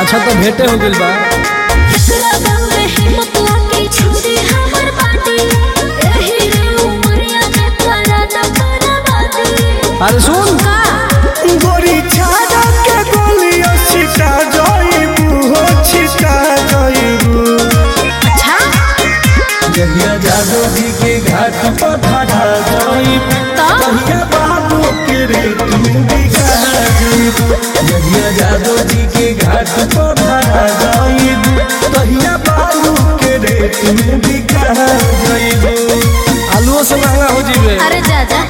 अच्छा तो भेंटे हो गइल बा एकरा गाँव में हिम्मत लाके छुरी हमर बाटी एही रे उमरिया में करा न करा बाटी अरे सुन का गोरी छाड़ा के गोलियों छिटा जाइबू हो छिटा जाइबू अच्छा जहिया जादू जी के घाट पर ठाठा जाइबू तो तहिया बाबू के रेत में बिका जाइबू जहिया जादू जी के घाट पर ठाठा जाइबू तहिया बाबू के रेत में बिका जाइबू आलूओ से महंगा हो जीवे अरे जा जा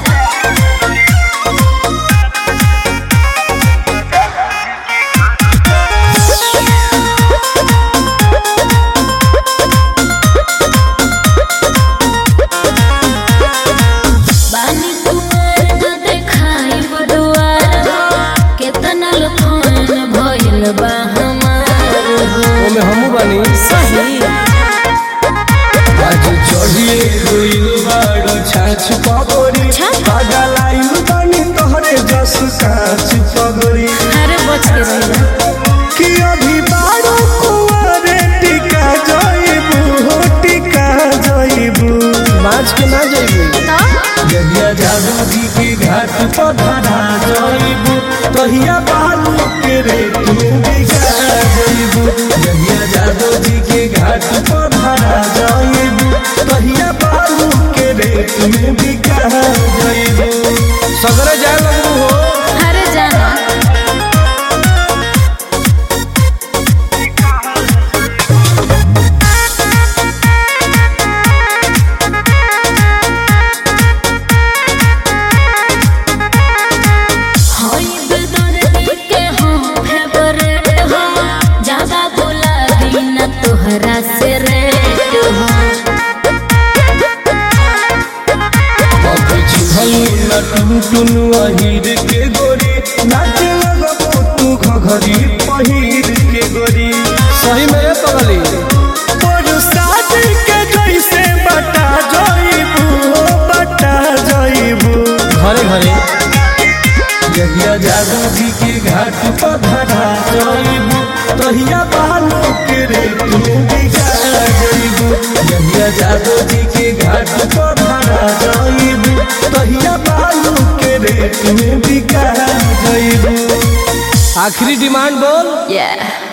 बानी कुमार न देखाई बडुआर केतना लफन भइल बा हमार हो ओमे हमू बानी सही आज चढ़िए गइल बाड़ो छाछ पगोरी छाछ? पागल आइल बानी तोहरे जस काछ पगोरी अरे बच के रहिला कि अभी बाड़ो कुंवारे टिका जाइबू हो टिका जाइबू बाज के ना जाइबे तो जहिया जादू जी के घाट पर धरा जाइबू तहिया बालू के रेत में बिका जाइबू जहिया जादू जी के घाट पर धरा जाइबू तहिया बालू के रेत में बिका जाइबू सगरे जाए लगू हो अरे जाना होई बेदर्दी के हो फेवरेट हो ज्यादा बोला बिना तोहरा से रेट हो टुनु अहिर के गोरी नाचे लगबो तू घघरी पहिर के गोरी सही में ये पगली बरसात के जैसे बटा जाइबू हो बटा जाइबू घरे घरे जहिया जादू जी के घाट पर धरा जाइबू तहिया बालू के रेत में बिका जाइबू जहिया जादू जी के घाट पर धरा जाइबू तहिया बालू के रेत में बिका जाइबू आखिरी डिमांड बोल Yeah.